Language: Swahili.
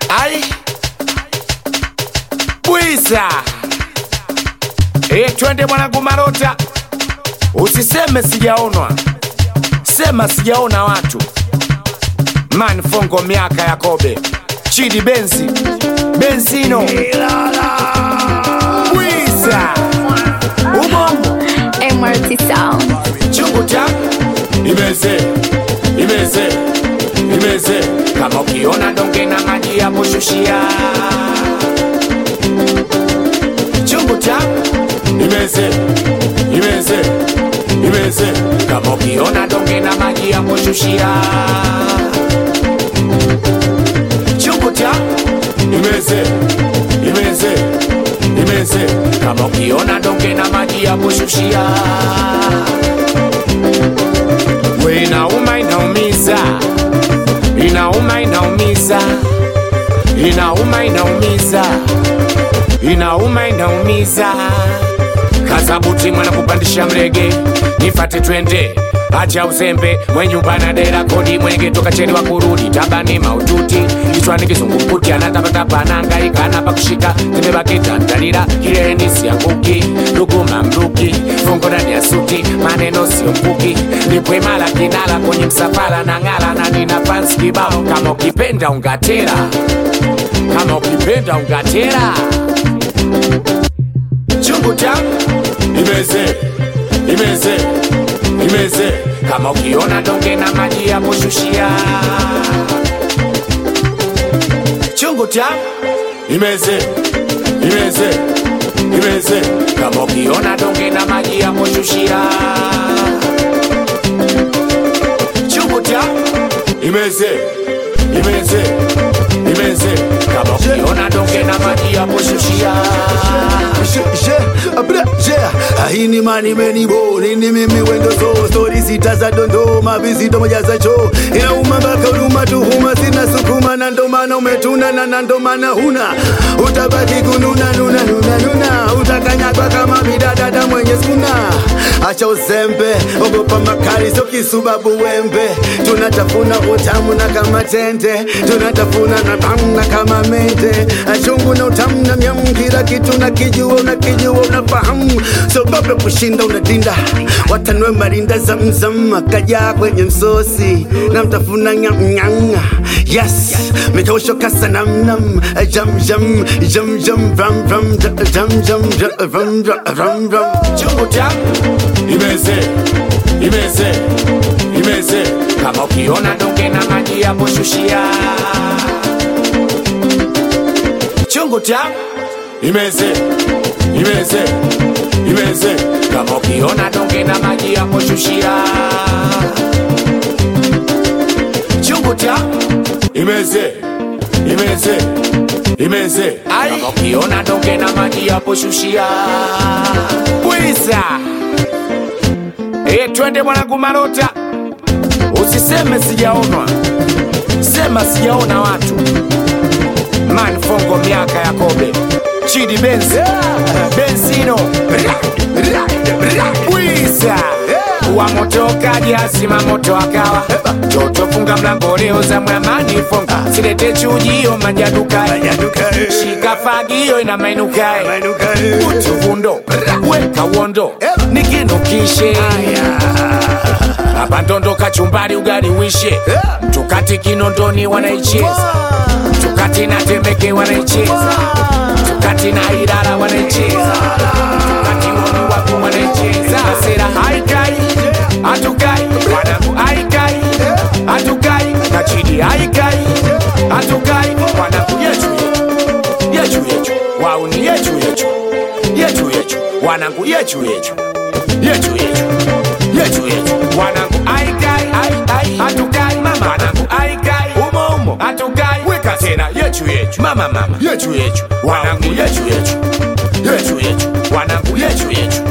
Ai Bwiza e, twende mwanangu Marota, usiseme sijaonwa, sema sijaona watu. Man Fongo, miaka ya kobe, Chidi Benzi, Benzino, Bwiza Ubongo MRT Sound. chungu cha imeze imeze imeze, kama ukiona donge na maji ya kushushia chungu cha imeze imeze imeze, kama ukiona donge na maji ya kushushia chungu cha imeze imeze imeze, kama ukiona donge na maji ya kushushia we inauma inaumiza inauma inaumiza inauma inaumiza inauma inaumiza kazabuti mwana kupandisha mrege nifate twende acha uzembe mwenyumba na dera kodi mwenge toka cheni wa kurudi tabani maututi kichwani kizungumkuti anatapatapa anahangaika anapa kushika tembebakitandalira kileleni sianguki luguma mruki fungo ndani ya suti maneno sio mkuki nipwemala kinala kwenye msafara na ngala na nina fans kibao kama ukipenda ungatera kama ukipenda ungatera chungu changu imeze imeze imeze kama ukiona donge na maji ya kushushia chungu changu imeze imeze imeze kama ukiona donge na maji ya kushushia chungu changu imeze imeze imeze kama ukiona donge na maji ya kushushia Je, je, abra, je. Haini mani meni bo nini mimi wendo so stori sita za dondoma vizito moja za cho inauma mpaka huruma tuhuma sina sukuma na ndo maana umetuna na na ndo maana huna utabaki kununa nuna nuna nuna utakanyagwa kama bidadada mwenye skuna acha uzembe ogopa makali sio kisubabu wembe tunatafuna utamu na kama tende tunatafuna na tamu na kama mende achungu na utamu na myamu kila kitu na kijua unakijua unafahamu sogope kushinda unadinda watanwe marinda zamzam akajaa kwenye msosi na mtafuna nyamnyanga yes mikaushoka sanamnam jam jam jam jam ram ram jam jam jam ram ram ram chungu changu imeze imeze imeze kama ukiona donge na maji ya kushushia chungu changu imeze imeze imeze kama ukiona donge na maji ya kushushia chungu changu imeze imeze imeze kama ukiona donge na maji ya kushushia bwiza e, twende mwanangu Marota, usiseme sijaonwa, sema sijaona watu. Man Fongo, miaka ya kobe, Chidi Benz, Benzino, Bwiza wa moto kaja sima moto akawa toto funga mlango leo za mwamani fonga silete chujio manjadukae shika fagio ina mainukae utuvundo weka uondo nikinukishe abandondo kachumbari ugali wishe tukati kinondoni wanaicheza tukati na temeke wanaicheza tukati na irara wanaicheza tukati woni wapo wanaicheza sera haikai hatukai wanangu haikai hatukai kachidi haikai hatukai wanangu yechu yechu yechu wauni yechu yechu yechu yechu wanangu yechu yechu yechu yechu yechu yechu wanangu aikai ai ai hatukai mama wanangu aikai umo umo hatukai weka tena yechu yechu mama mama yechu yechu wanangu yechu yechu yechu yechu wanangu yechu yechu